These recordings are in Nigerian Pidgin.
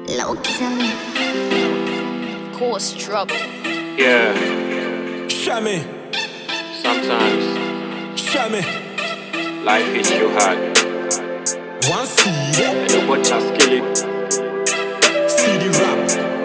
Low key. Cause trouble. Yeah, Shammy, sometimes Shammy. life hits you hard. One CD, And you watch us kill it. CD rap.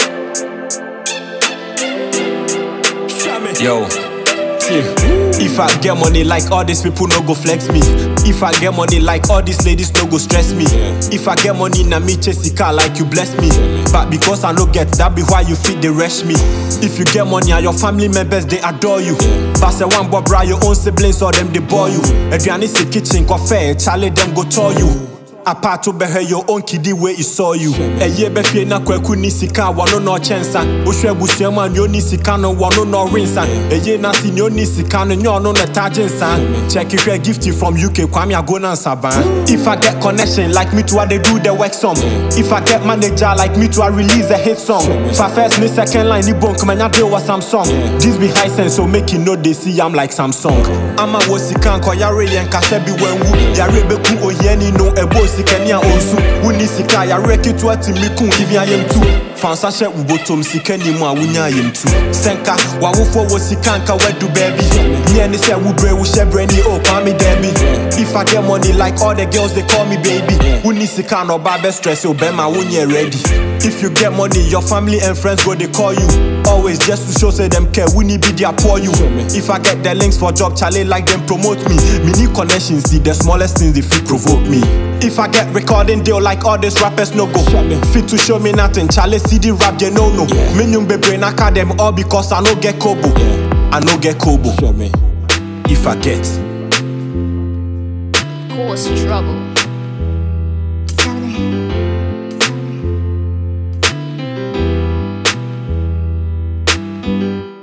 Shammy. Yo. See, if I get money like all these people no go flex me. If I get money like all these ladies no go stress me. If I get money na me chase the car like you bless me. But because I no get that be why you fit the rush me. If you get money and your family members they adore you. But say one boy bra your own siblings or them they bore you. Aduane si kitchen coffee, Charlie them go tell you. apart to bɛhwɛ your own kidi wey e saw you ɛyɛ bɛfie na kwaku ni sika a wɔno na ɔkyɛnsa wohwɛ abusua mu a nea ɔni sika no wɔno na ɔrensa ɛyɛ na se nea ɔni sika no nyɛ ɔno na ɛtagye nsa kyɛke hwɛ gift from uk kwame ago na nsaban if i get connection like me too i dey do the work some if i get manager like me too i release a hit song fa first ne second line ni bonk manya deal wa samsung this be high sense so make you know they see am like samsung ama wɔ sika nkɔyare yɛn kasa bi wanwu yare bɛku ohiani no ɛbɔ sikani a ɔnsu wonni sika a yare ketewa timi ku ivi ayɛmtu fansa hyɛ wo botom sika ni mu a wonya ayɛmtu sɛnka wawofoɔ wɔ sika nka wadu baabi neɛ ne sɛ wobrɛ wo hyɛ brɛ ni o kwame daabi if i get money like all the girls they call me baby wonni sika na ɔba bɛstress wo bɛma wonyɛ ready if you get money your family and friends go dey call you always just to show say them care we need be there pour you if i get the links for job chale like them promote me me need connections see the smallest things they fit provoke me if i get recording deal like all these rappers no go fit to show me nothing chale cd rap je no no me nyum bebre naka them all because i no get kobo i no get kobo if i get Cause trouble. Shammy.